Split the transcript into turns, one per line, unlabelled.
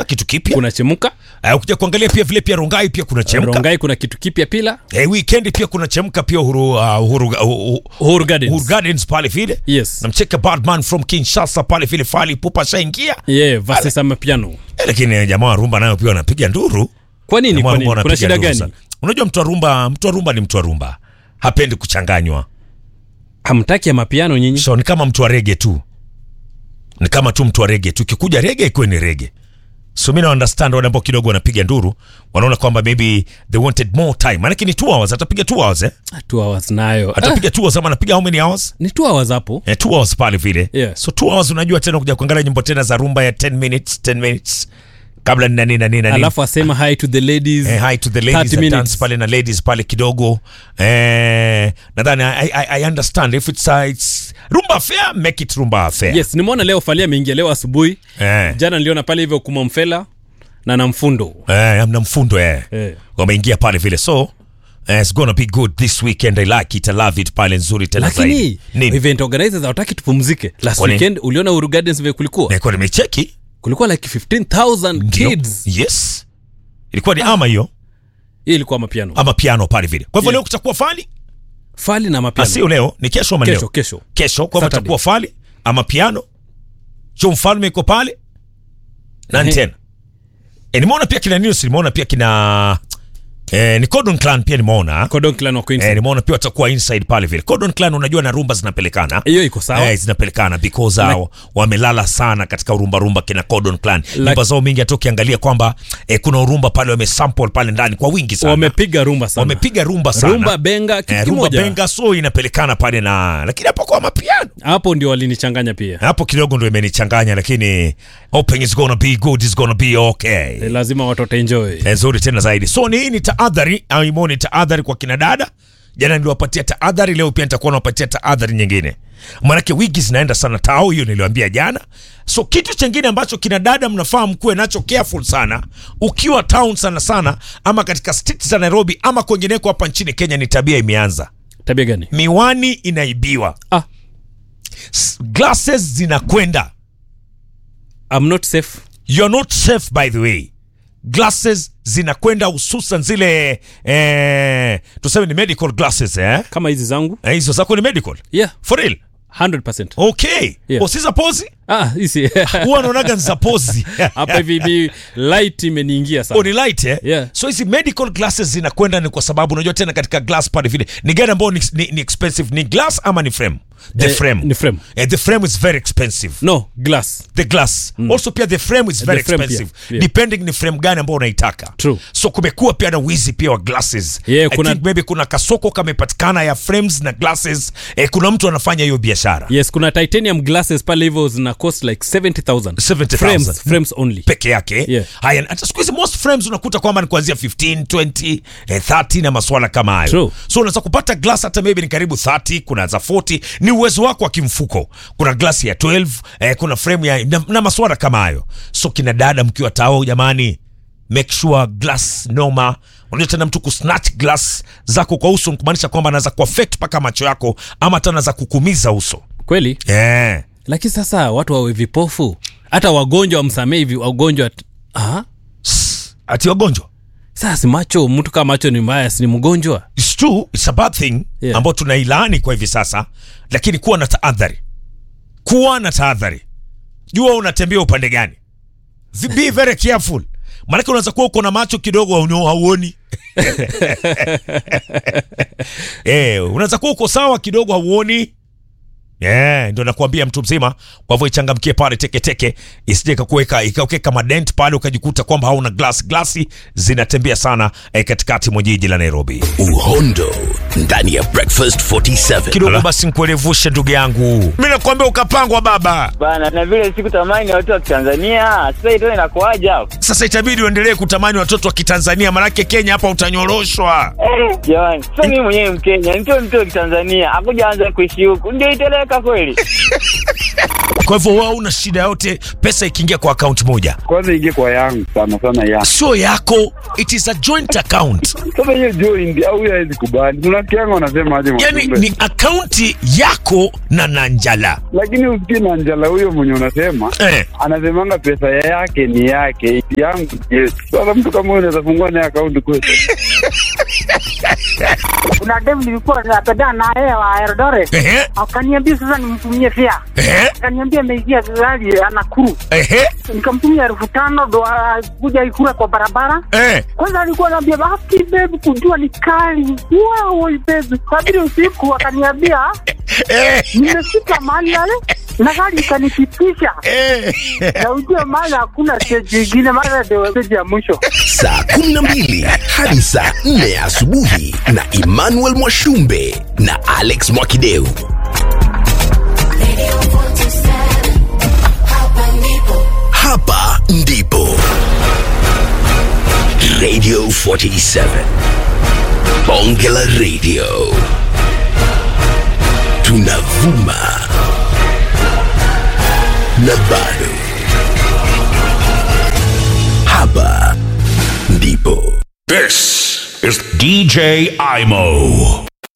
kitu kipya
kuna chemuka
Eh, ukija kuangalia pia vile pia rongai pia kuna chemka
rongai kuna kitu kipya pila
eh, weekend pia kuna chemka pia uhuru, uh, uhuru, uhuru,
Uhuru Gardens.
uhuru gardens pale vile
Yes.
namcheka badman from kinshasa pale vile fali pupa shaingia
yeah, versus amapiano
eh, lakini eh, jamaa wa rumba nayo pia wanapiga nduru
kwa nini
Jamaa
kwa
wa
nini
rumba
kuna
wanapiga
shida
nduru
gani
sana. unajua mtu wa rumba mtu wa rumba ni mtu wa rumba hapendi kuchanganywa
hamtaki amapiano nyinyi
so ni kama mtu wa rege tu ni kama tu mtu wa rege tu ikikuja rege ikuwe ni rege so mi na understand wale ambao kidogo wanapiga nduru wanaona kwamba maybe they wanted more time maanake ni two hours atapiga two hours eh?
two hours nayo ah,
atapiga two hours ama anapiga how many hours
ni two hours hapo
eh, two hours pale vile
Yeah.
so two hours unajua tena kuja kuangalia nyimbo tena za rumba ya 10 minutes 10 minutes kabla nina nini na nini na nini
alafu asema hi to the ladies
Eh, hi to the ladies
30
that
minutes.
dance pale na ladies pale kidogo eh, nadhani I, I, I understand if it's, uh, it's rumba affair make it rumba affair
yes nimeona leo falia ameingia leo asubuhi
eh,
jana niliona pale hivyo kumamfela na na mfundo
eh, amna mfundo eh.
Eh.
wameingia pale vile so eh, it's gonna be good this weekend I like it I love it pale nzuri tena
lakini
zaidi nini
event organizers hawataki tupumzike last
Kwa nini?
weekend uliona Uhuru Gardens vile kulikuwa
nilikuwa nimecheki
kulikuwa like 15000
Ndio.
kids
yes ilikuwa ni ama hiyo
hii ilikuwa mapiano
ama piano pale vile kwa hivyo
Yeah.
leo kutakuwa fali
fali na mapiano
asio leo ni kesho ama
kesho
leo
kesho
kesho kwa hivyo
Saturday.
takuwa fali ama piano jo mfalme iko pale nani
Ehe.
tena e, nimeona pia kina news nimeona pia kina e, ni Codon Clan pia nimeona
Cordon Clan wa Queens
e, nimeona pia watakuwa inside pale vile Codon Clan unajua na rumba zinapelekana
hiyo iko sawa
Eh, zinapelekana because hao wamelala sana katika urumba rumba kina Codon Clan nyumba zao mingi hata ukiangalia kwamba eh, kuna urumba pale wamesample pale ndani kwa wingi sana
wamepiga rumba sana
wamepiga rumba sana
rumba benga kitu
eh, rumba
kimoja
benga so inapelekana pale na lakini hapo kwa mapiano
hapo ndio walinichanganya pia
hapo kidogo ndo imenichanganya lakini hoping is gonna be good is gonna be okay
Eh, lazima watoto enjoy
Eh, nzuri tena zaidi so ni hii ni taadhari au imo ni taadhari kwa kina dada jana niliwapatia taadhari leo pia nitakuwa nawapatia taadhari nyingine maanake wigi zinaenda sana tao hiyo niliwaambia jana so kitu chengine ambacho kina dada mnafaa mkuwe nacho careful sana ukiwa town sana sana ama katika state za nairobi ama kwengineko hapa nchini kenya ni tabia imeanza
tabia gani
miwani inaibiwa
ah
S- glasses zinakwenda
I'm not safe
you're not safe by the way glasses zinakwenda hususan zile eh, tuseme ni medical glasses eh?
kama hizi zangu
Eh, hizo zako ni medical
yeah
for real
100%
okay
Yeah.
usiza pozi
ah hizi
huwa naonaga ni za pozi
hapa hivi ni light imeniingia
Oh,
sana
ni light eh?
Yeah.
so hizi medical glasses zinakwenda ni kwa sababu unajua tena katika glass pale vile ni gani ambayo ni, ni, ni expensive ni glass ama ni frame the
Eh,
frame
ni frame.
eh, the frame is very expensive
no glass
the glass also pia the frame is very
frame
expensive
pia, yeah.
depending ni frame gani ambao unaitaka
True.
so kumekuwa pia na wizi pia wa glasses
Yeah,
I
kuna-
think maybe kuna kasoko kamepatikana ya frames na glasses eh, kuna mtu anafanya hiyo biashara
yes kuna titanium glasses pale hivyo zina cost like 70000
70,000.
frames frames only
peke yake
Yeah.
haya hata siku hizi most frames unakuta kwamba ni kuanzia 15 20 eh, 30 na maswala kama hayo
True.
so unaweza kupata glass hata maybe ni karibu 30 kuna za 40 ni uwezo wako wa kimfuko kuna glass ya 12 eh, kuna frame ya na, na maswala kama hayo so kina dada mkiwa tao jamani make sure glass noma unajua tena mtu kusnatch glass zako kwa uso kumaanisha kwamba anaweza kuaffect mpaka macho yako ama hata anaweza kukumiza uso
kweli
yeah.
lakini sasa watu wawe vipofu hata wagonjwa wamsamee hivi wagonjwa ah
ati wagonjwa
sasa si macho mtu kama macho ni mbaya si ni mgonjwa
It's true, it's a bad thing
Yeah.
ambayo tunailaani kwa hivi sasa, lakini kuwa na tahadhari, kuwa na tahadhari, jua unatembea upande gani. Vi- Be very careful, maanake unaweza kuwa uko na macho kidogo hauno- hauoni eh, unaweza kuwa uko sawa kidogo hauoni Yeah, ndo nakuambia mtu mzima. Kwa hivyo ichangamkie pale teketeke, isije ikakuweka ikaweka madent pale ukajikuta kwamba hauna glass. Glasi zinatembea sana eh, katikati mwa jiji la Nairobi.
uhondo ndani ya breakfast 47
kidogo basi nikuelevushe ndugu yangu mi nakwambia ukapangwa baba
bana na vile sikutamani watu wa Tanzania sasa ito inakuaja hapo
sasa itabidi uendelee kutamani watoto wa kitanzania manake kenya hapa utanyoroshwa
Eh, jamani sasa mimi mwenyewe mkenya nitoe mtu wa Kitanzania akuja anza kuishi huku ndio iteleka kweli
Kwa hivyo wewe una shida yote, pesa ikiingia kwa akaunti moja
kwanza ingie kwa yangu sana sana ya
sio yako, it is a joint account.
sasa hiyo joint au hiyo hawezi kubali unasikianga wanasema aje
Yani
Mwashumbe?
ni akaunti yako na Nanjala
lakini usikie na njala huyo mwenye unasema
eh.
anasemanga pesa yake ni yake yangu ni yetu sasa mtu kama huyo unaweza fungua naye akaunti kwetu
kuna dem nilikuwa napendana na yeye wa Eldoret
Ehe,
akaniambia sasa nimtumie fea
ehe,
akaniambia ameingia gari anakuru
ehe,
nikamtumia elfu tano ndo kuja ikura kwa barabara
eh.
kwanza alikuwa anaambia basi bebi kujua ni kali wow bebi sabiri usiku akaniambia
Eh,
nimefika mahali yale na gari ikanipitisha
eh.
na ujue mahali hakuna stage ingine mara ndio stage ya mwisho
saa 12 hadi saa 4 ya asubuhi na Emmanuel Mwashumbe na Alex Mwakideu. Hapa ndipo Radio 47 Bonge la Radio, tunavuma na bado hapa ndipo
This is DJ Imo.